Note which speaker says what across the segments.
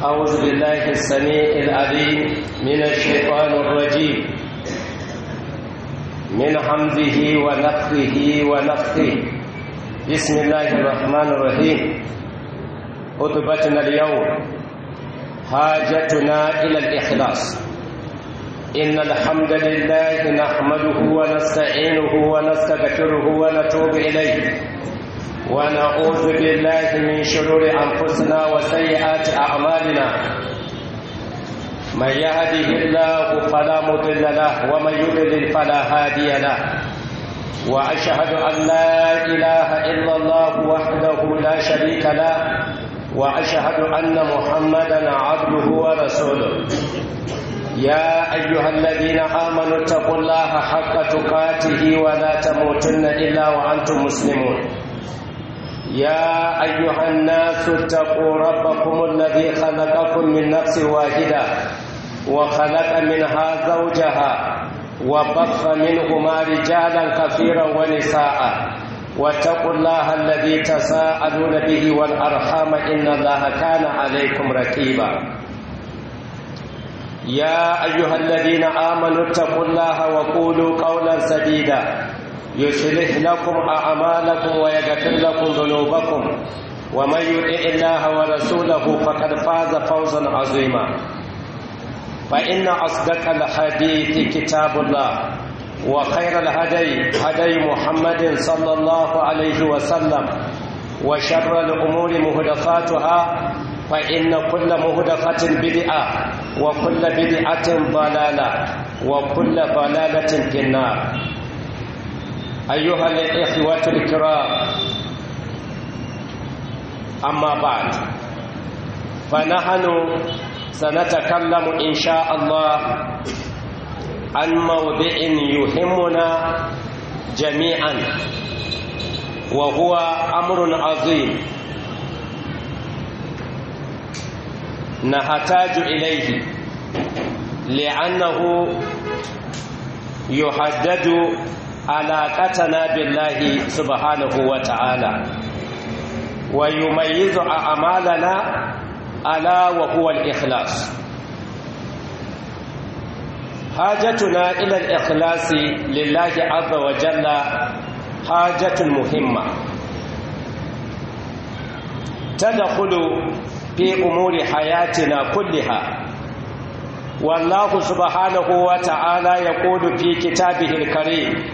Speaker 1: أعوذ بالله السميع العليم من الشيطان الرجيم من حمده ونفخه ونفخه بسم الله الرحمن الرحيم خطبتنا اليوم حاجتنا إلى الإخلاص إن الحمد لله نحمده ونستعينه ونستغفره ونتوب إليه ونعوذ بالله من شرور أنفسنا وسيئات أعمالنا من يهده الله فلا مضل له ومن يضلل فلا هادي له وأشهد أن لا إله إلا الله وحده لا شريك له وأشهد أن محمدا عبده ورسوله يا أيها الذين آمنوا اتقوا الله حق تقاته ولا تموتن إلا وأنتم مسلمون يا أيها الناس اتقوا ربكم الذي خلقكم من نفس واحدة وخلق منها زوجها وبث منهما رجالا كثيرا ونساء واتقوا الله الذي تساءلون به والأرحام إن الله كان عليكم رقيبا يا أيها الذين آمنوا اتقوا الله وقولوا قولا سديدا يصلح لكم أعمالكم ويغفر لكم ذنوبكم ومن يطع الله ورسوله فقد فاز فوزا عظيما فإن أصدق الحديث كتاب الله وخير الهدي هدي محمد صلى الله عليه وسلم وشر الأمور مهدفاتها فإن كل مهدفة بدعة وكل بدعة ضلالة وكل ضلالة في النار أيها الإخوة الكرام أما بعد فنحن سنتكلم إن شاء الله عن موضع يهمنا جميعا وهو أمر عظيم نحتاج إليه لأنه يحدد علاقتنا بالله سبحانه وتعالى ويميز أعمالنا ألا وهو الإخلاص حاجتنا إلى الإخلاص لله عز وجل حاجة مهمة تدخل في أمور حياتنا كلها والله سبحانه وتعالى يقول في كتابه الكريم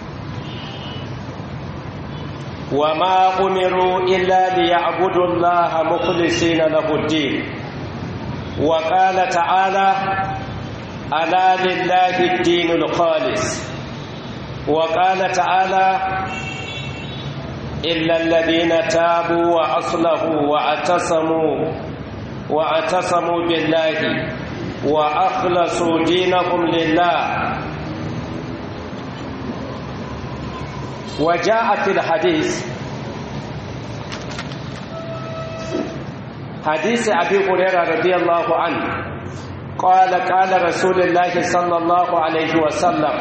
Speaker 1: وما أمروا إلا ليعبدوا الله مخلصين له الدين وقال تعالى ألا لله الدين الخالص وقال تعالى إلا الذين تابوا وأصلحوا واعتصموا واعتصموا بالله وأخلصوا دينهم لله وجاء في الحديث حديث أبي هريرة رضي الله عنه قال قال رسول الله صلى الله عليه وسلم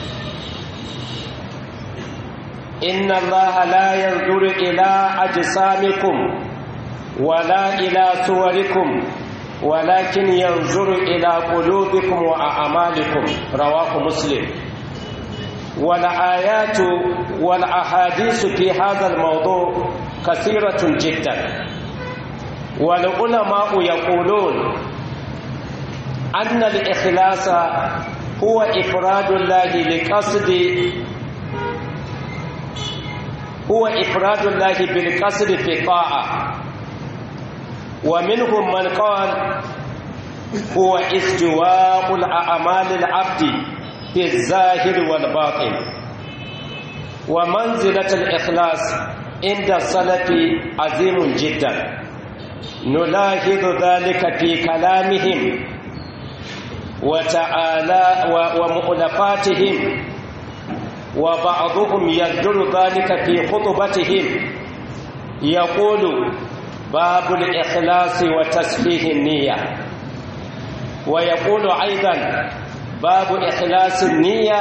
Speaker 1: إن الله لا ينظر إلى أجسامكم ولا إلى صوركم ولكن ينظر إلى قلوبكم وأعمالكم رواه مسلم والآيات والأحاديث في هذا الموضوع كثيرة جدا والعلماء يقولون أن الإخلاص هو إفراد الله لقصد هو إفراد الله بالقصد في الطاعة ومنهم من قال هو استواء الأعمال العبد في الظاهر والباطن ومنزلة الإخلاص عند السلف عظيم جدا نلاحظ ذلك في كلامهم وتعالى ومؤلفاتهم وبعضهم يذكر ذلك في خطبتهم يقول باب الإخلاص وتسفيه النية ويقول أيضا باب إخلاص النية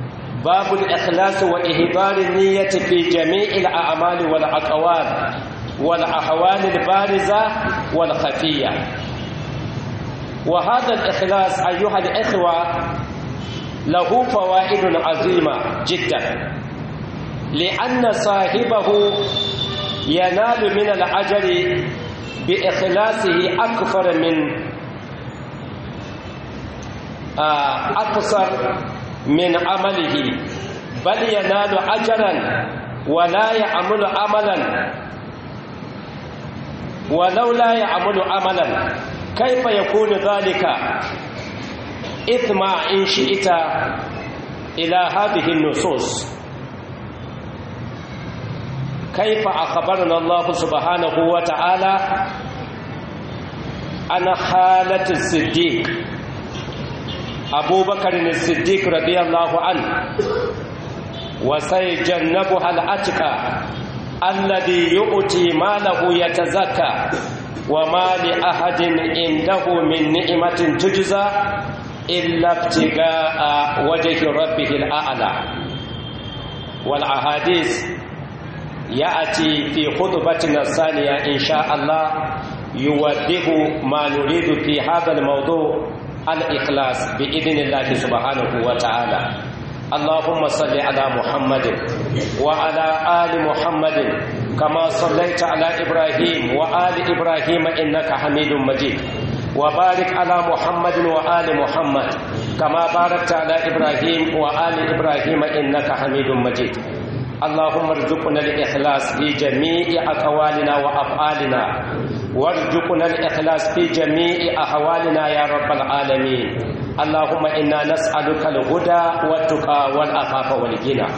Speaker 1: باب الإخلاص وإهبار النية في جميع الأعمال والأقوال والأحوال البارزة والخفية وهذا الإخلاص أيها الإخوة له فوائد عظيمة جدا لأن صاحبه ينال من الأجر بإخلاصه أكثر من أكثر من عمله بل ينال أجرا ولا يعمل عملا ولو لا يعمل عملا كيف يكون ذلك إثم إن شئت إلى هذه النصوص كيف أخبرنا الله سبحانه وتعالى عن حالة الصديق أبو بكر الصديق رضي الله عنه وسيجنبها الأتقى الذي يؤتي ماله يتزكى وما لأحد عنده من نعمة تجزى إلا ابتغاء وجه ربه الأعلى والأحاديث يأتي في خطبتنا الثانية إن شاء الله يوضح ما نريد في هذا الموضوع الإخلاص بإذن الله سبحانه وتعالى اللهم صل على محمد وعلى آل محمد كما صليت على إبراهيم وآل إبراهيم إنك حميد مجيد وبارك على محمد وآل محمد كما باركت على إبراهيم وآل إبراهيم إنك حميد مجيد اللهم ارزقنا الإخلاص في جميع أقوالنا وأفعالنا وارزقنا الإخلاص في جميع أحوالنا يا رب العالمين اللهم إنا نسألك الهدى والتقى والعفاف والغنى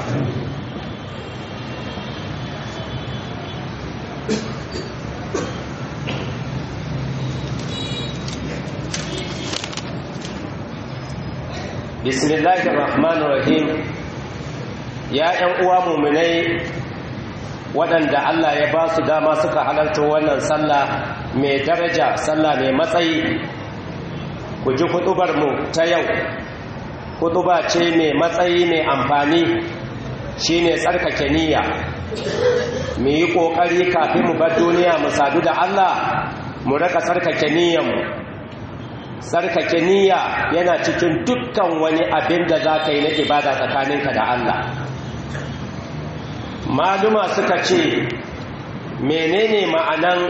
Speaker 1: بسم الله الرحمن الرحيم ya ‘yan uwa muminai waɗanda Allah ya ba su dama suka halarta wannan sallah mai daraja sallah mai matsayi ku ji mu ta yau kutuba ce mai matsayi mai amfani shine tsarkake niyya mu yi ƙoƙari kafin mu bar duniya mu sadu da Allah mu raka tsarkake niyyanmu tsarkake niyya yana cikin dukkan wani abin da za ka yi na ibada tsakaninka da Allah maluma suka ce menene ma'anan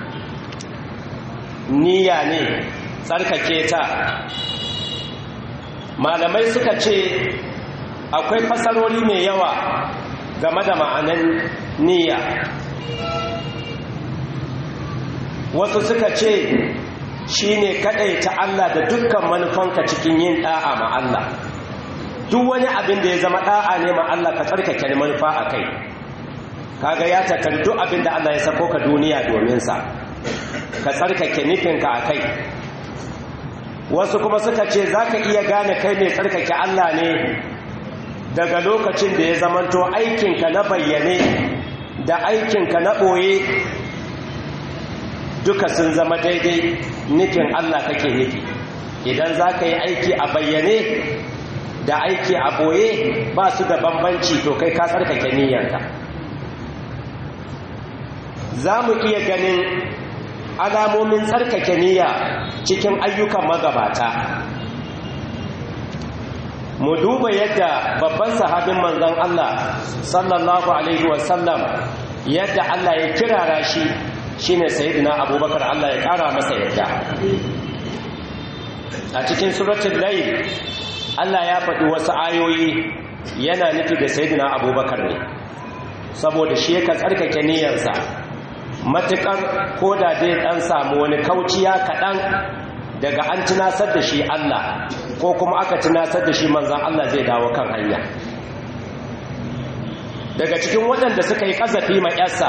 Speaker 1: niyya ne tsarkake ta malamai suka ce akwai fasarori mai yawa game da ma'anan niyya wasu suka ce shi ne ta Allah da dukkan manufanka cikin yin ɗa'a ma Allah duk wani abin da ya zama ɗa'a ne ma Allah ka tsarkake manufa a kai kaga ya tattari duk abin da Allah ya sako ka duniya domin sa ka tsarkake nufinka a kai wasu kuma suka ce za ka iya gane kai mai tsarkake Allah ne daga lokacin da ya zamanto aikinka na bayyane da aikinka na ɓoye duka sun zama daidai nufin Allah kake nufi idan za ka yi aiki a bayyane da aiki a ɓoye ba su da bambanci to kai ka tsarkake niyyanka za mu iya ganin alamomin tsarkake niyya cikin ayyukan magabata mu duba yadda babban sahabin manzon Allah sallallahu alaihi wasallam yadda Allah ya kirara shi shine sayyidina abubakar Allah ya kara masa yadda a cikin suratul layl Allah ya faɗi wasu ayoyi yana nufi da sayyidina abubakar ne saboda shi yakan tsarkake niyyarsa matuƙar ko da zai ɗan samu wani kauciya kaɗan daga an tunasar da shi Allah ko kuma aka tunasar da shi manzan Allah zai dawo kan hanya daga cikin waɗanda suka yi ƙazafi ma ƴarsa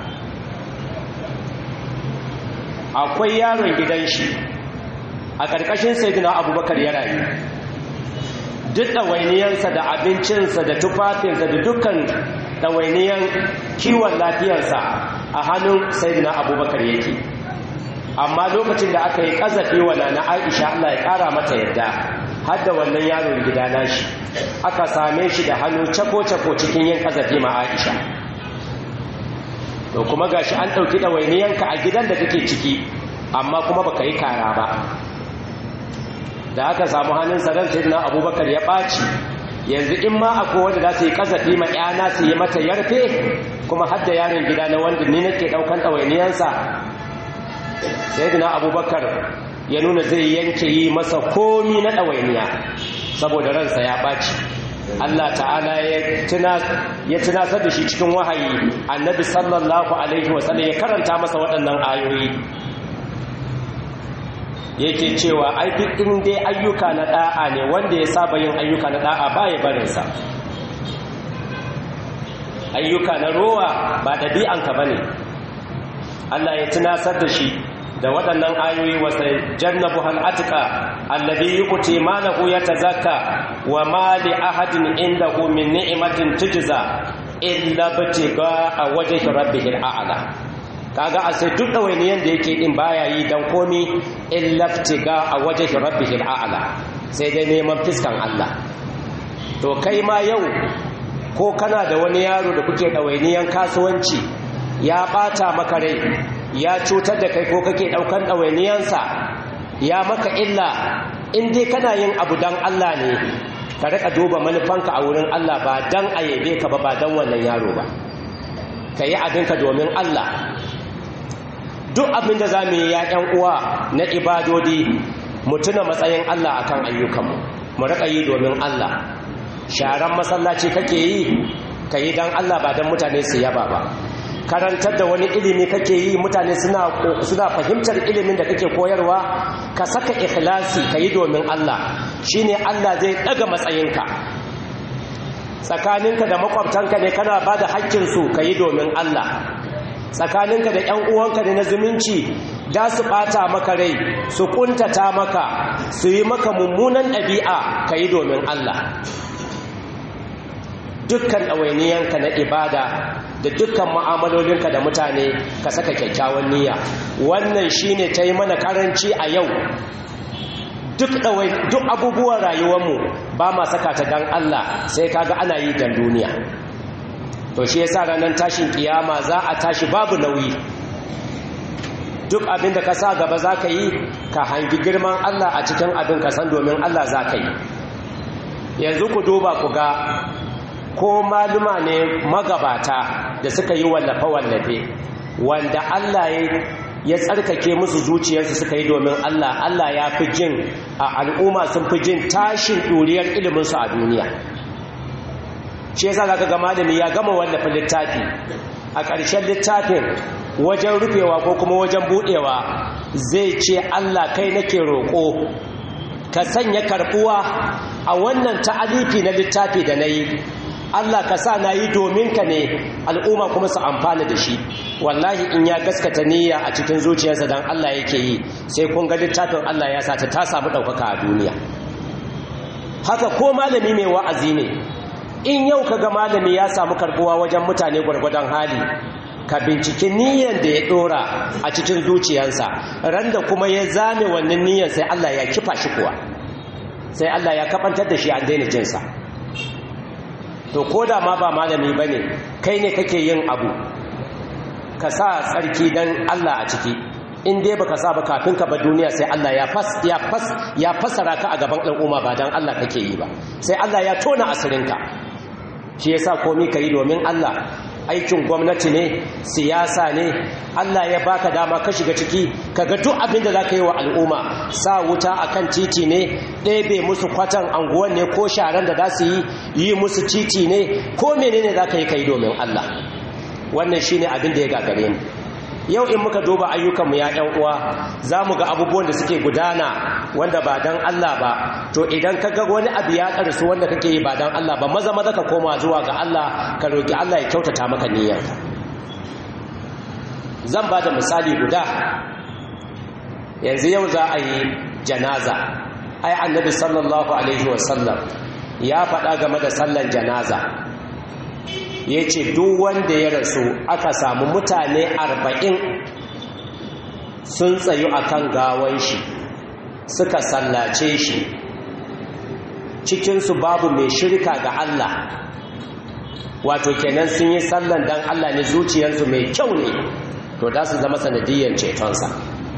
Speaker 1: akwai yaron gidan shi a ƙarƙashin saidina abubakar ya rayu duk ɗawainiyarsa da abincinsa da tufafinsa da dukkan ɗawainiyar kiwon lafiyarsa a hannun saidina abubakar yake amma lokacin da aka yi ƙazafi wa na aisha allah ya ƙara mata yadda har da wannan yaron gida nashi aka same shi da hannu cako-cako cikin yin ƙazafi ma aisha to kuma gashi an ɗauki ɗawainiyanka a gidan da kake ciki amma kuma baka yi kara ba da aka samu hannun sarar sai na abubakar ya ɓaci yanzu in ma akwai wanda za su yi kasafi ma yana su yi mata yarfe kuma hadda yaron gida na wanda ni nake ɗaukan ɗawainiyansa sai na abubakar ya nuna zai yanke yi masa komi na ɗawainiya saboda ransa ya ɓaci Allah ta'ala ya tunasar da shi cikin wahayi annabi sallallahu alaihi wasallam ya karanta masa waɗannan ayoyi yake cewa ai duk in dai ayyuka na da'a ne wanda ya saba yin ayyuka na da'a ba ya barinsa ayyuka na rowa ba ɗabi'anka ba ne Allah ya tunasar da shi da waɗannan ayoyi wasa jannabu hal'atika allabi yi kuti malahu ya tazaka wa mali ahadin inda min ni'imatin tujiza illa batiga a wajen rabbihil a'ala kaga a sai duk ɗawainiyan da yake ɗin baya yi don komi illa batiga a wajen rabbihil a'ala sai dai neman fiskan Allah to kai ma yau ko kana da wani yaro da kuke ɗawainiyan kasuwanci ya ɓata maka rai ya cutar da kai ko kake ɗaukan ɗawainiyansa ya maka illa in dai kana yin abu don Allah ne ka rika duba manufanka a wurin Allah ba don a yabe ka ba ba don wannan yaro ba ka yi abinka domin Allah duk abin da za mu yi ‘ya'yan uwa na ibadodi mu tuna matsayin Allah akan ayyukanmu mu rika yi domin Allah sharan masallaci kake yi ka yi don Allah ba don mutane su yaba ba karantar da wani ilimi kake yi mutane suna fahimtar ilimin da kake koyarwa ka saka ikhlasi ka yi domin Allah shine Allah zai daga matsayinka tsakaninka da makwabtanka ne kana ba da haƙƙinsu ka yi domin Allah tsakaninka da ‘yan uwanka ne na zumunci da su ɓata maka rai su ƙuntata maka su yi maka mummunan ɗabi'a ka yi domin Allah dukkan ɗawainiyanka na ibada da dukkan mu'amalolinka da mutane ka saka kyakkyawan niyya wannan shine ta yi mana karanci a yau duk abubuwan rayuwarmu ba ma saka ta dan Allah sai kaga ana yi dan duniya to shi yasa ranar tashin kiyama za a tashi babu nauyi duk abin da ka sa gaba za ka yi ka hangi girman Allah a cikin abin ka san domin Allah za ka yi yanzu ku duba ku ga ko maluma ne magabata da suka yi wallafe-wallafe wanda Allah ya tsarkake musu zuciyarsu suka yi domin Allah Allah ya fi jin a al'umma sun fi jin tashin ɗuriyar iliminsu a duniya shi yasa zaka ga malami ya gama wallafa littafi a ƙarshen littafin wajen rufewa ko kuma wajen buɗewa zai ce Allah kai nake roƙo ka sanya karɓuwa a wannan ta'alifi na littafi da na yi Allah ka sa na yi domin ka ne al'umma kuma su amfana da shi wallahi in ya gaskata niyya a cikin zuciyarsa don Allah yake yi sai kun ga littafin Allah ya sata ta samu ɗaukaka a duniya haka ko malami mai wa'azi ne in yau ka ga malami ya samu karbuwa wajen mutane gwargwadon hali ka binciki niyyar da ya ɗora a cikin zuciyarsa ran da kuma ya zame wannan niyyar sai Allah ya kifa shi kuwa sai Allah ya kafantar da shi an daina jinsa to ko da ma ba malami ba ne kai ne kake yin abu ka sa tsarki don Allah a ciki in dai baka sa ba kafin ka ba duniya sai Allah ya fas ya fas ya fasara ka a gaban al'umma ba dan Allah kake yi ba sai Allah ya tona asirinka shi yasa komai kai domin Allah aikin gwamnati ne siyasa ne Allah ya baka dama ka shiga ciki kaga duk abin da zaka yi wa al'umma sa wuta akan titi ne ɗebe musu kwatan anguwan ne ko sharan da za su yi yi musu titi ne ko menene zaka yi kai domin Allah wannan shine abin da ya gagare mu yau in muka duba ayyukanmu ya ‘yan uwa za mu ga abubuwan da suke gudana wanda ba don Allah ba to idan ka ga wani abu ya ƙarsu wanda kake yi ba don Allah ba maza maza ka koma zuwa ga Allah ka roƙi Allah ya kyautata maka niyyarka zan ba da misali guda yanzu yau za a yi janaza ai annabi sallallahu alaihi wasallam ya faɗa game da sallan janaza ya ce duk wanda ya rasu aka samu mutane arba'in sun tsayu a kan gawan shi suka sallace shi cikinsu babu mai shirka ga Allah wato kenan sun yi sallan dan Allah ne zuciyarsu mai kyau ne to da su zama sanadiyyar cetonsa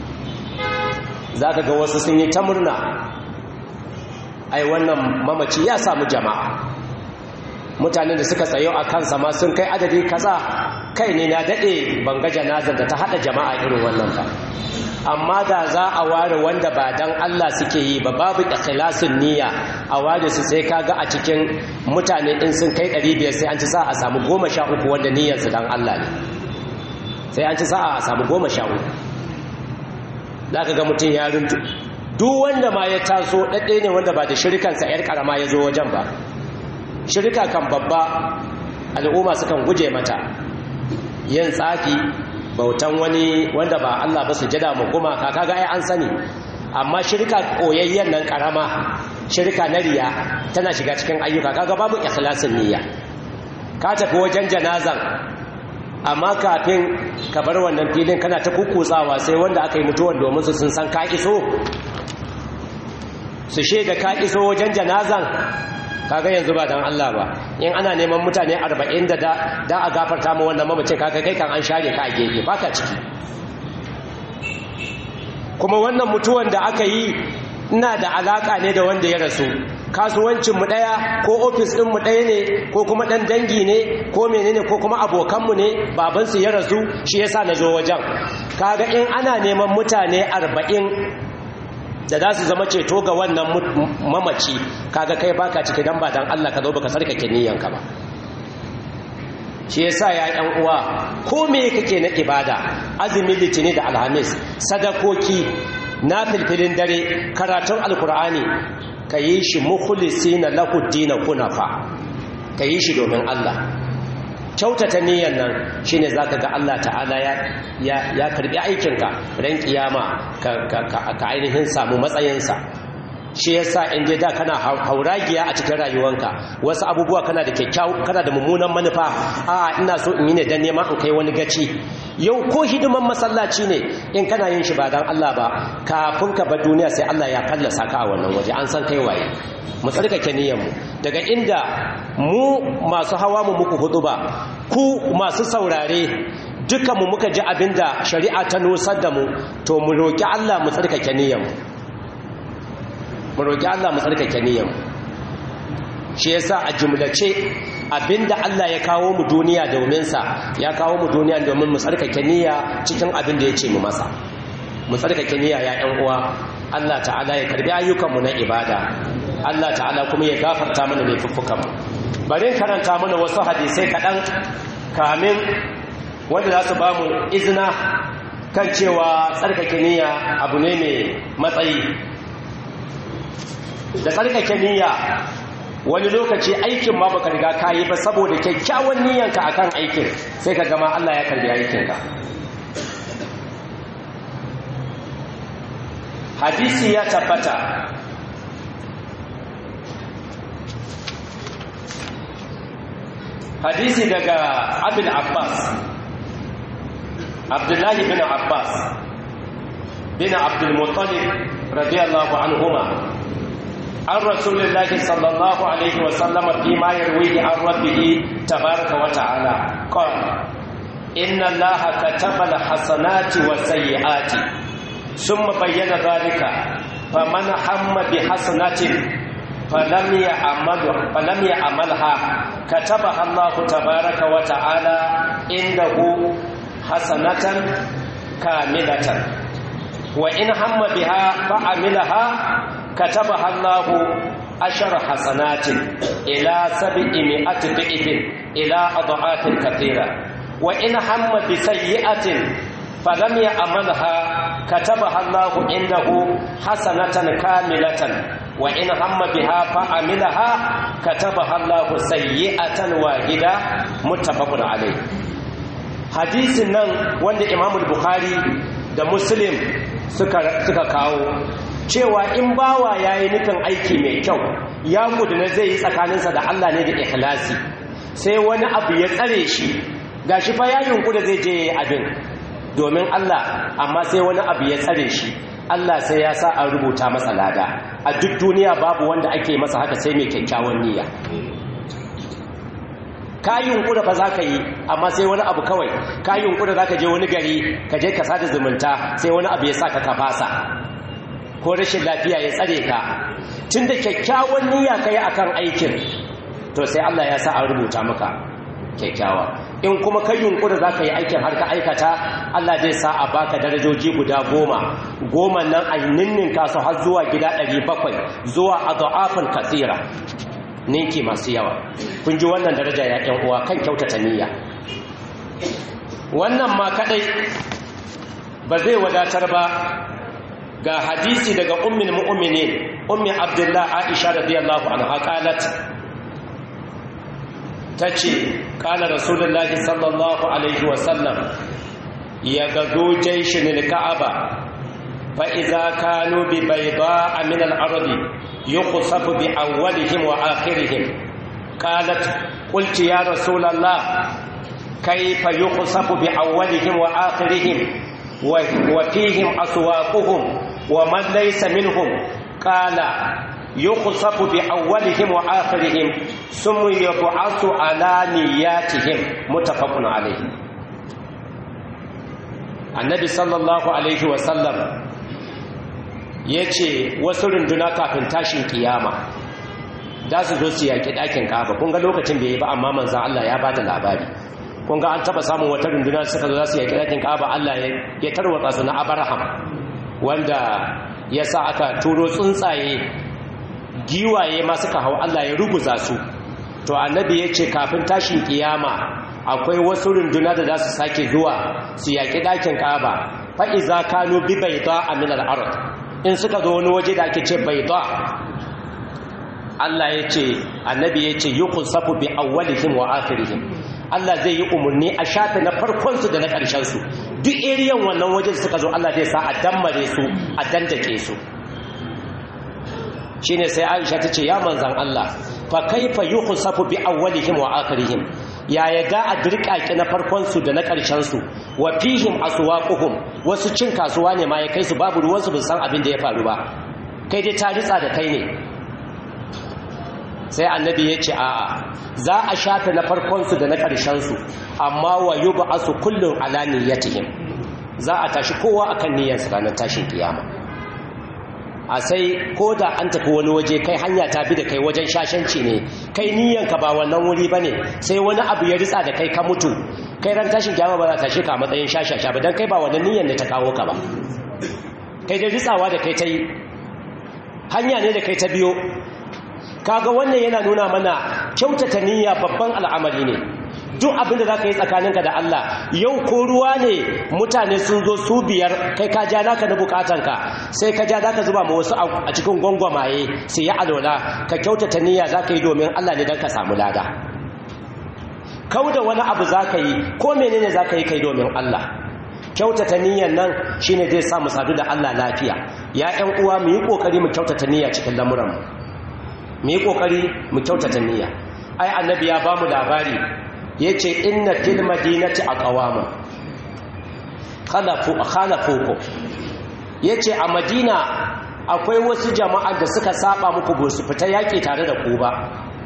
Speaker 1: za ka ga wasu sun yi ta murna ai wannan mamaci ya samu jama'a mutanen da suka tsayo a kansa ma sun kai adadi kaza kai ne na daɗe banga janazar da ta haɗa jama'a irin wannan ba amma da za a ware wanda ba dan Allah suke yi ba babu ikhlasin niyya a ware su sai kaga a cikin mutane in sun kai 500 sai an ci sa a samu 13 wanda niyyar su dan Allah ne sai an ci sa a samu 13 zaka ga mutun ya runtu duk wanda ma ya taso dadde ne wanda ba da shirkan sa yar karama ya zo wajen ba shirka kan babba al'umma sukan guje mata yin tsafi bautan wani wanda ba Allah ba su jada mu kuma kaka ga ai an sani amma shirka koyayyen nan karama shirka na riya tana shiga cikin ayyuka kaga babu ikhlasin niyya ka tafi wajen janazan amma kafin ka bar wannan filin kana ta kukutsawa sai wanda aka yi mutuwar domin su sun san ka iso su shaida ka iso wajen janazan kaga yanzu ba dan Allah ba in ana neman mutane 40 da da a gafarta mu wannan mamacin kaga kai kan an share ka a gefe baka ciki kuma wannan mutuwan da aka yi ina da alaka ne da wanda ya rasu kasuwancin mu daya ko office din mu daya ne ko kuma dan dangi ne ko menene ko kuma abokan mu ne baban su ya rasu shi yasa na zo wajen kaga in ana neman mutane 40 da za su zama ceto ga wannan mamaci kaga kai baka ciki dan ba dan Allah ka zo baka sarkake niyyanka ba shi yasa ya ɗan uwa ko me kake na ibada azumi litini da alhamis sadakoki na filfilin dare karatun alkur'ani ka yi shi mukhlisina lahu dina kunafa ka yi shi domin Allah kyautata niyyar nan shine zaka ga Allah ta'ala ya ya ya karbi aikinka ran kiyama ka ka ainihin samu matsayinsa shi yasa in dai da kana hauragiya a cikin rayuwanka wasu abubuwa kana da kyakkyawa kana da mummunan manufa a ina so in yi ne dan neman in kai wani gaci yau ko hidiman masallaci ne in kana yin shi ba dan Allah ba kafin ka bar duniya sai Allah ya fallasa ka a wannan waje an san kai waye mu tsarkake niyyar mu daga inda mu masu hawa mu muku hudu ba ku masu saurare dukanmu muka ji abinda shari'a ta nusar da mu to mu roki Allah mu tsarkake niyyar mu mu roƙi Allah mu tsarkake niyyar shi yasa a jumlace abinda Allah ya kawo mu duniya domin sa ya kawo mu duniya domin mu tsarkake niyya cikin abinda ya ce mu masa mu tsarkake niyya ya ƴan uwa Allah ta'ala ya karbi ayyukan mu na ibada Allah ta'ala kuma ya gafarta mana laifuffukan mu bari karanta mana wasu hadisai kaɗan kamin wanda za su ba mu izina kan cewa tsarkake niyya abu ne mai matsayi da tsarkake niyya wani lokaci aikin ma baka riga kayi ba saboda kyakkyawan niyyanka akan aikin sai ka gama Allah ya karbi aikinka hadisi ya tabbata hadisi daga abin abbas abdullahi bin abbas bin abdulmuttalib radiyallahu anhuma عن رسول الله صلى الله عليه وسلم فيما يرويه عن ربه تبارك وتعالى قال إن الله كتب الحسنات والسيئات ثم بين ذلك فمن هم بحسنة فلم يعمل فلم يعملها كتبها الله تبارك وتعالى عنده حسنة كاملة وإن هم بها فعملها كتبها الله عشر حسنات إلى سبعمائة ضعف إلى أضعاف كثيرة وإن هم بسيئة فلم يعملها كتبها الله عنده حسنة كاملة وإن هم بها فعملها كتبها الله سيئة واحدة متفق عليه حديث nan wanda Imam Bukhari da Muslim suka suka kawo cewa in bawa ya yi nufin aiki mai kyau ya na zai yi tsakaninsa da Allah ne da ikhlasi sai wani abu ya tsare shi ga shi fa ya da zai je abin domin Allah amma sai wani abu ya tsare shi Allah sai ya sa an rubuta masa lada a duk duniya babu wanda ake masa haka sai mai kyakkyawan niyya ka yunkura fa za ka yi amma sai wani abu kawai ka yunkura za ka je wani gari ka je ka sada zumunta sai wani abu ya sa ka kafasa ko rashin lafiya ya tsare ka tun da kyakkyawan niyya ka yi akan aikin to sai Allah ya sa an rubuta maka kyakkyawa in kuma ka yunkura za ka yi aikin har ka aikata Allah zai sa a baka darajoji guda goma goma nan a ninninka su har zuwa gida ɗari bakwai zuwa a za'afin kasira ninki masu yawa kun ji wannan daraja ya ƴan uwa kan kyautata niyya wannan ma kadai ba zai wadatar ba ga hadisi daga ummin mu'minin ummi abdullah aisha radiyallahu anha qalat tace qala rasulullahi sallallahu alaihi wa sallam ya gazo jayshin al-ka'aba fa idza kanu bi bayda'a min al-ardi yuqsafu bi awwalihim wa akhirihim qalat qultu ya rasulullah kayfa yuqsafu bi awwalihim wa akhirihim وفيهم أسواقهم ومن ليس منهم قال يخصف بأولهم وآخرهم ثم يبعث على نياتهم متفق عليه النبي صلى الله عليه وسلم yace wasu runduna kafin tashin kiyama za su zo su yaƙi ɗakin kaba kun ga lokacin bai yi ba amma manzan Allah ya ba da labari kun ga an taba samun wata runduna suka zo za su yaki ɗakin kaba Allah ya tarwatsa su na Abraham wanda ya sa aka turo tsuntsaye giwaye ma suka hau Allah ya ruguza su to annabi ya ce kafin tashin kiyama akwai wasu runduna da za su sake zuwa su yaki ɗakin kaba fa iza kanu bi bayda min al-ard in suka zo wani waje da ake ce bayda Allah ya ce annabi ya ce yuqsafu bi awwalihim wa akhirihim Allah zai yi umarni a shafe na farkonsu da na ƙarshensu duk eriyan wannan wajen suka zo Allah zai sa a dammare su a dandake su shi ne sai aisha ta ce ya manzan Allah fa kaifa yukhsafu bi awwalihim wa akhirihim ya yaga a dirƙaƙi na farkonsu da na ƙarshensu wa fihim aswaquhum wasu cin kasuwa ne ma ya kai su babu ruwansu bin san abin da ya faru ba kai dai ta ritsa da kai ne sai annabi ya ce a'a za a shafe na farkonsu da na ƙarshensu amma wa yi ba su kullum ala niyyatihim za a tashi kowa akan niyyarsa ranar tashin kiyama a sai ko da an tafi wani waje kai hanya ta bi da kai wajen shashanci ne kai niyyanka ba wannan wuri ba ne sai wani abu ya ritsa da kai ka mutu kai ran tashin kiyama ba za ta tashi ka matsayin shashasha ba don kai ba wannan niyyar da ta kawo ka ba kai da ritsawa da kai ta yi hanya ne da kai ta biyo kaga wannan yana nuna mana kyautata niyya babban al'amari ne duk abinda za ka yi tsakaninka da Allah yau ko ruwa ne mutane sun zo su biyar kai ka ja naka na bukatanka sai ka ja ka zuba ma wasu a cikin gwangwamaye sai ya alola ka kyautata niyya za ka yi domin Allah ne don ka samu lada kau da wani abu za ka yi ko menene za ka yi kai domin Allah kyautata niyyan nan shine zai sa mu sadu da Allah lafiya ya ƴan uwa mu yi kokari mu kyautata niyya cikin lamuranmu mu yi kokari mu kyautata niyya ai annabi ya bamu labari yace inna fil madinati aqwama khalafu khalafuku yace a madina akwai wasu jama'a da suka saba muku ba su fita yaki tare da ku ba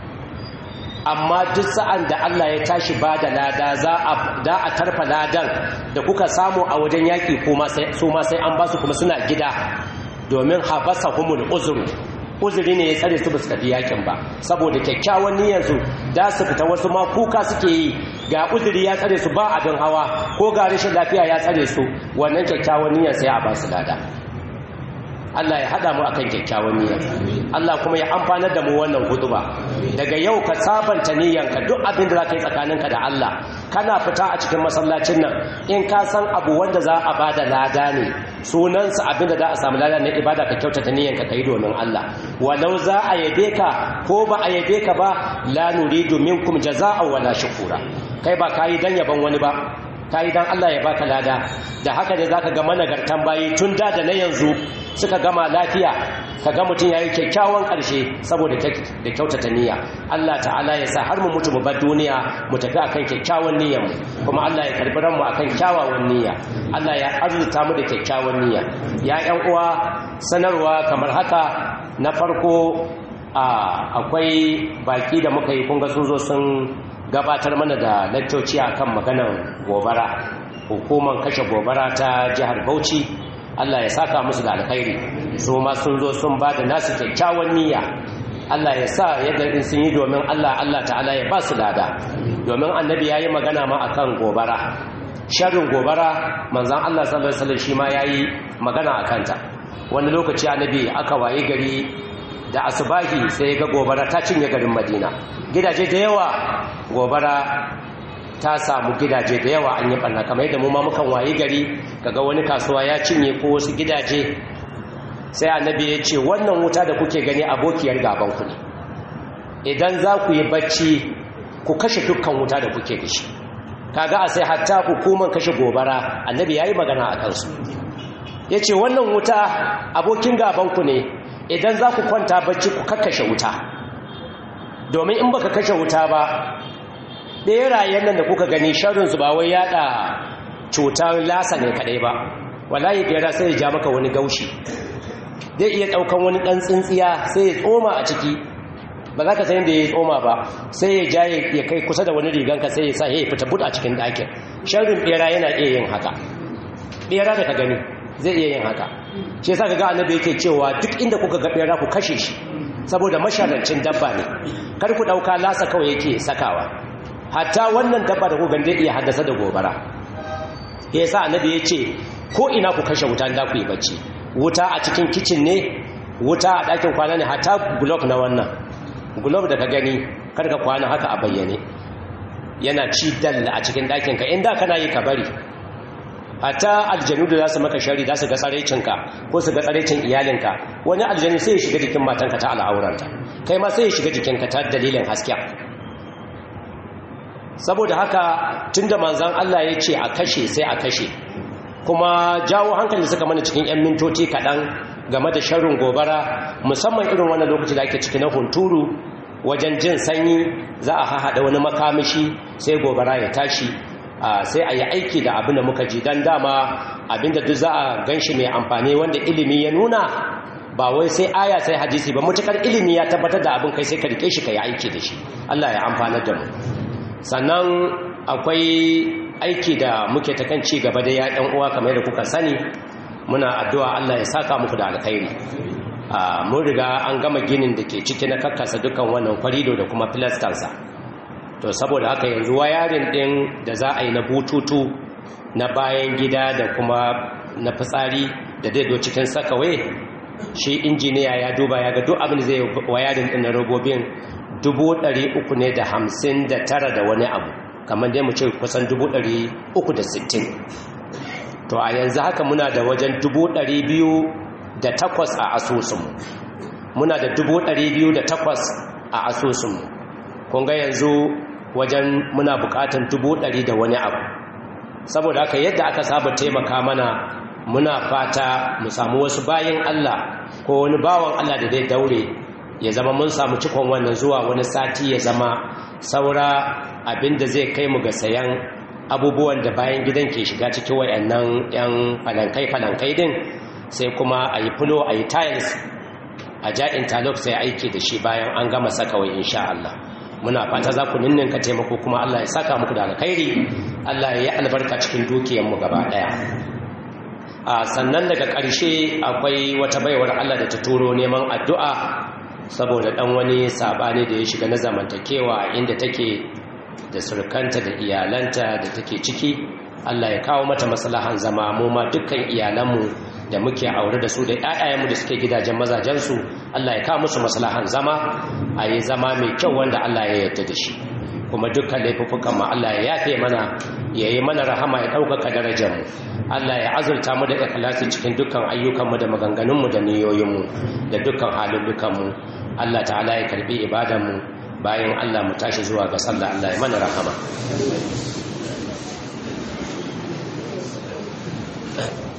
Speaker 1: amma duk sa'an da Allah ya tashi ba da lada za a da a tarfa ladan da kuka samu a wajen yaki kuma sai su ma sai an ba su kuma suna gida domin habasahumul uzru uzuri ne ya tsare su basu tafi yakin ba saboda kyakkyawan niyyarsu da su fita wasu ma kuka suke yi ga uzuri ya tsare su ba abin hawa ko ga rashin lafiya ya tsare su wannan kyakkyawan niyyar sai a ba su lada Allah ya hada mu akan kyakkyawan niyya Allah kuma ya amfanar da mu wannan hutuba daga yau ka sabanta niyyanka duk abin da zaka yi tsakaninka da Allah kana fita a cikin masallacin nan in ka san abu wanda za a bada lada ne sunansa abin da za a samu lada na ibada ka kyautata niyyanka kai domin Allah walau za a yabe ka ko ba a yabe ka ba la nuridu minkum jazaa'a wala shukura kai ba kai dan yaban wani ba kai dan Allah ya baka lada da haka ne zaka ga managartan bayi tun da da na yanzu suka gama lafiya ka ga mutum ya yi kyakkyawan ƙarshe saboda da kyautata niyya Allah ta'ala ya sa har mu mutu mu bar duniya mu tafi akan kyakkyawan niyyar mu kuma Allah ya karbi ranmu akan kyawawan niyya Allah ya arzuta mu da kyakkyawan niyya ya ƴan uwa sanarwa kamar haka na farko akwai baki da muka yi kunga sun zo sun gabatar mana da lakcoci akan maganar gobara hukumar kashe gobara ta jihar bauchi allah ya saka musu da alkhairi su ma sun zo sun ba da nasu kyakkyawan niyya allah ya sa yadda in sun yi domin allah allah ta'ala ya ba su lada domin annabi ya yi magana ma akan gobara sharrin gobara manzan allah sallallahu alaihi shi ma ya yi magana a kanta wani lokaci annabi aka waye gari da asubahi sai ga gobara ta cinye garin madina gidaje da yawa gobara ta samu gidaje da yawa an yi ɓanna kamar yadda mu ma mukan wayi gari kaga wani kasuwa ya cinye ko wasu gidaje sai annabi ya ce wannan wuta da kuke gani abokiyar gabanku ne idan za ku yi bacci ku kashe dukkan wuta da kuke da shi kaga a sai hatta hukumar kashe gobara annabi ya yi magana a kansu ya ce wannan wuta abokin gabanku ne idan za ku kwanta bacci ku kakkashe wuta domin in baka kashe wuta ba ɓerayen nan da kuka gani sharinsu ba wai yada cutar lasa ne kadai ba wallahi ɓera sai ya ja maka wani gaushi zai iya ɗaukan wani ɗan tsintsiya sai ya tsoma a ciki ba za ka sayin da ya tsoma ba sai ya ja ya kai kusa da wani riganka sai ya sa ya fita buɗa cikin ɗakin sharin ɓera yana iya yin haka ɓera da ka gani zai iya yin haka shi yasa ga annabi yake cewa duk inda kuka ga ɓera ku kashe shi saboda masharancin dabba ne kar ku ɗauka lasa kawai yake sakawa hatta wannan dabba da kuka zai iya haddasa da gobara ya sa annabi ya ce ko ina ku kashe wuta da ku yi bacci wuta a cikin kicin ne wuta a ɗakin kwana ne hatta gulob na wannan gulob da ka gani karka kwana haka a bayyane yana ci dalla a cikin ɗakinka inda kana yi ka bari hatta aljanu da za su maka shari za su ga tsarecinka ko su ga tsarecin iyalinka wani aljanu sai ya shiga jikin matanka ta al'auranta kai ma sai ya shiga jikinka ta dalilin hasken saboda haka tunda manzan Allah ya ce a kashe sai a kashe kuma jawo hankali suka mana cikin 'yan mintoci kaɗan game da sharrin gobara musamman irin wannan lokaci da ake ciki na hunturu wajen jin sanyi za a haɗa wani makamashi sai gobara ya tashi sai a yi aiki da abin da muka ji don dama abin da duk za a gan shi mai amfani wanda ilimi ya nuna ba wai sai aya sai hadisi ba mutukar ilimi ya tabbatar da abin kai sai ka rike shi ka yi aiki da shi Allah ya amfanar da mu sannan akwai aiki da muke ta kan ci gaba da yaƙin uwa kamar da kuka sani muna addu'a Allah ya saka muku da alkhairi mun riga an gama ginin da ke ciki na kakkasa dukkan wannan kwarido da kuma filastarsa to saboda haka yanzu wayarin ɗin da za a yi na bututu na bayan gida da kuma na fitsari da zai do cikin sakawe shi injiniya ya duba ya ga duk abin da zai wayarin ɗin na robobin dubu ɗari uku ne da hamsin da tara da wani abu kamar dai mu ce kusan dubu ɗari uku da sittin to a yanzu haka muna da wajen dubu ɗari biyu da takwas a asusunmu muna da dubu ɗari biyu da takwas a asusunmu kun ga yanzu wajen muna buƙatan dubu ɗari da wani abu saboda haka yadda aka saba taimaka mana muna fata mu samu wasu bayan Allah ko wani bawan Allah da zai daure ya zama mun samu cikon wannan zuwa wani sati ya zama saura abinda zai kai mu ga sayan abubuwan da bayan gidan ke shiga cikin wayannan yan falankai-falankai din sai kuma a yi fulo a yi tiles a ja interlock sai aiki da shi bayan an gama saka wai insha Allah muna fata za ku ninninka taimako kuma Allah ya saka muku da alkhairi Allah ya yi albarka cikin dukiyanmu gaba daya a sannan daga ƙarshe akwai wata baiwar Allah da ta turo neman addu'a saboda ɗan wani saɓani da ya shiga na zamantakewa inda take da surkanta da iyalanta da take ciki Allah ya kawo mata maslahan zama mu ma dukkan iyalanmu da muke aure da su da ƴaƴayenmu da suke gidajen mazajensu Allah ya kawo musu maslahan zama a yi zama mai kyau wanda Allah ya yarda da shi kuma dukkan laifuffukan mu Allah ya yafe mana ya yi mana rahama ya ɗaukaka darajar mu Allah ya azurta mu da ikhlasi cikin dukkan ayyukanmu da maganganunmu da niyoyinmu da dukkan halullukanmu Allah ta'ala ya karbi ibadanmu bayan Allah mu tashi zuwa ga sallah Allah ya mana rahama